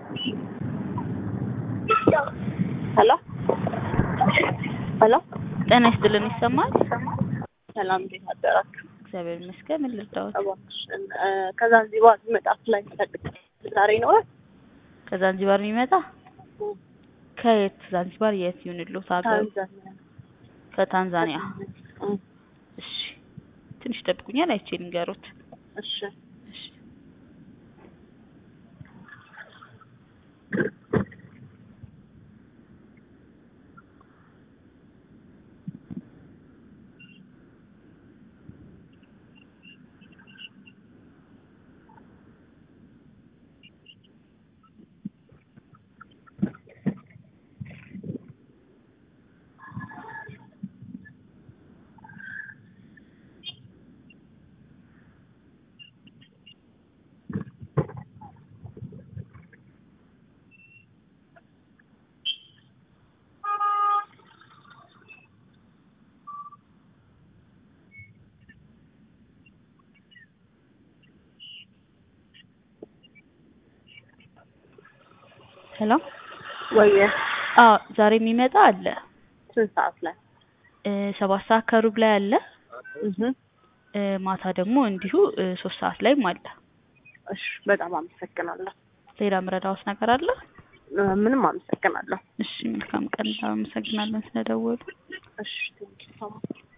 ሄሎ ሄሎ ጤና ይስጥልን ይሰማል? ሰላም እንዴት አደራችሁ? እግዚአብሔር ይመስገን። ምን ልርዳዎት? እባክሽን እ ከዛንዚባር የሚመጣ ፍላይት ፈልግ ዛሬ ይኖራል? ከዛንዚባር የሚመጣ ከየት ዛንዚባር የት ይሁንልዎት? ሀገሩ ታንዛኒያ ከታንዛኒያ። እ እሺ ትንሽ ይጠብቁኛል፣ አይቼ ልንገሮት። እሺ እሺ ሄሎ። ወየ አዎ ዛሬ የሚመጣ አለ። ስንት ሰዓት ላይ? እ ሰባት ሰዓት ከሩብ ላይ አለ። እህ እ ማታ ደግሞ እንዲሁ እ ሶስት ሰዓት ላይም አለ። እሺ በጣም አመሰግናለሁ። ሌላ ምረዳዎት ነገር አለ? እ ምንም አመሰግናለሁ። እሺ መልካም ቀን። አመሰግናለን ስለደወሉ። እሺ ቴንኪው ሶ ማች